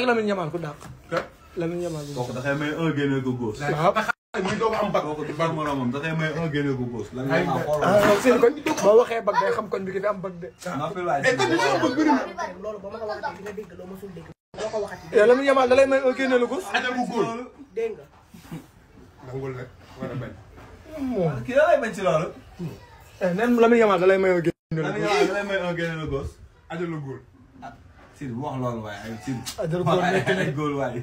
Lamine Yamal ku dàq. Lamine Yamal bu kooku dafay may un génne ko góos. waaw. muy doog am bag. kooku du bag moromam dafay may un génne ko góos. lan nga ma xooloo. ah seen koñ boo waxee bag day xam koñ bi ki fi am bag de. noppi waay mais kon dañoo bëgg bëri na. loolu ba ma ko waxatee di nga dégg loo mosul dégg boo ko waxati yow Lamine Yamal da lay may un génne la gos. ajal bu góor. dégg nga nangul nag war a bañ. moom. kii la lay bañ ci loolu. nen Lamine Yamal da lay may un génne la lan gos. nga lay may un génne ko góos. ajal bu góor. Sidi bu wax loolu waaye ay Sidi. Ajal góor nekk na. ay góor waaye.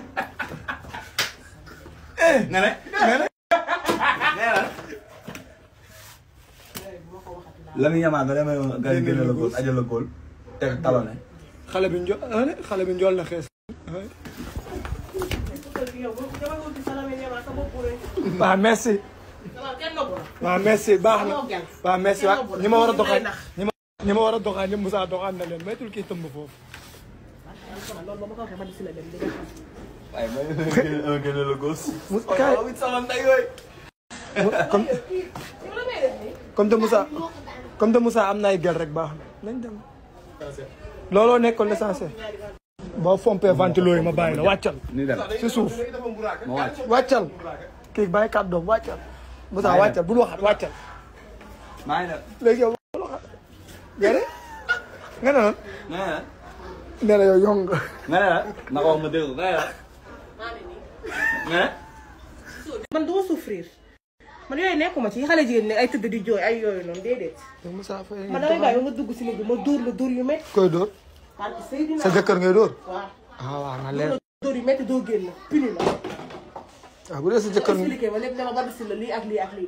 nga ne. nga ne. nee na. Lamine Yamal da lay may un génne la góos ajal la góor. teg talone. xale bi njo ah ne xale bi njool na xees. waaw merci. waaw merci baax na waaw merci waaw ñi ma war a doxaan ñi ma ñi ma war a doxaan ñëpp Moussa doxaan na leen maytul kii tëmb foofu. loolu ba ma ko waxee ma di si la dem di nga xam waaye may un génne la góos. Moussa kaay wit sama ndey yooyu. comme comme te Moussa comme te Moussa am na ay gel rek baax na nañ dem. looloo nekkoon l'essentiel. boo fompee ventilo yi ma bàyyi la wàccal ni dem si suuf ma wàcc. wàccal kii bàyyi kàddoom wàccal. Moussa wàccal bul waxat wàccal. maa ngi dem. léegi yow bul waxat. gerte nga ne lan nee na. nee na yow yong nga. nga ne la. naka wax ma dégg ko nga ne la. nga ne. man duma souffrir man yooyu nekkuma ci xale jigéen ne ay tëdd di jooy ay yooyu noonu déedéet yow Moussa Faye man damay bàyyi ba nga dugg si néeg bi ma dóor la dóor yu métti koy dóor parce que Seydina sa jëkkër ngay dóor. waaw ah waaw na dóor leer la dóor yu métti doo génn pini la ah bu dee sa jëkkër expliqué ma lépp dama ba si la lii ak lii ak lii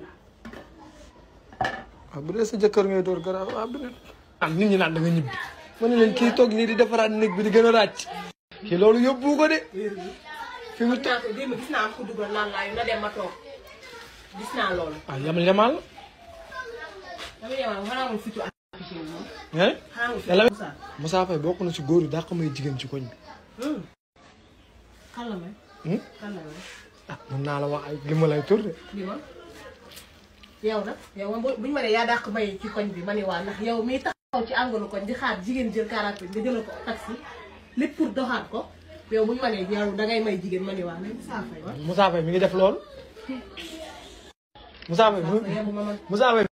ah bu dee sa jëkkër ngay dóor garaaw ah bu dee. ah nit ñi naan da nga ñibbi. ma ne leen kii toog nii di defaraat néeg bi di gën a ràcc. kii loolu yóbbu ko de. fi mu toog naa ko démb gis naa am ko dugal naan laa yu na dem ma toog gis naa loolu ah yamal yamal. dama yemal xanaa moom fitu affiché wu moom nga ne. xanaa moom Yàlla fitu Moussa Moussa Faye bokk na ci góor yi daa ko may jigéen ci koñ bi. kan la may Hmm? kan la may ah mën naa la wax ay li ma lay tur de. li ma yow nag yow moom bu ñu ma nee yaa dàq may ci koñ bi ma ne waa ndax yow miy taxaw ci àngalu koñ di xaar jigéen jël quarante nga jëlal ko taxi lépp pour doxaat ko yow bu ñu ma nee yow dangay may jigéen ma ne waa mais Moussa Faye wa Moussa Faye mi ngi def loolu. Moussa Faye Moussa Faye yow bu ma man Moussa Faye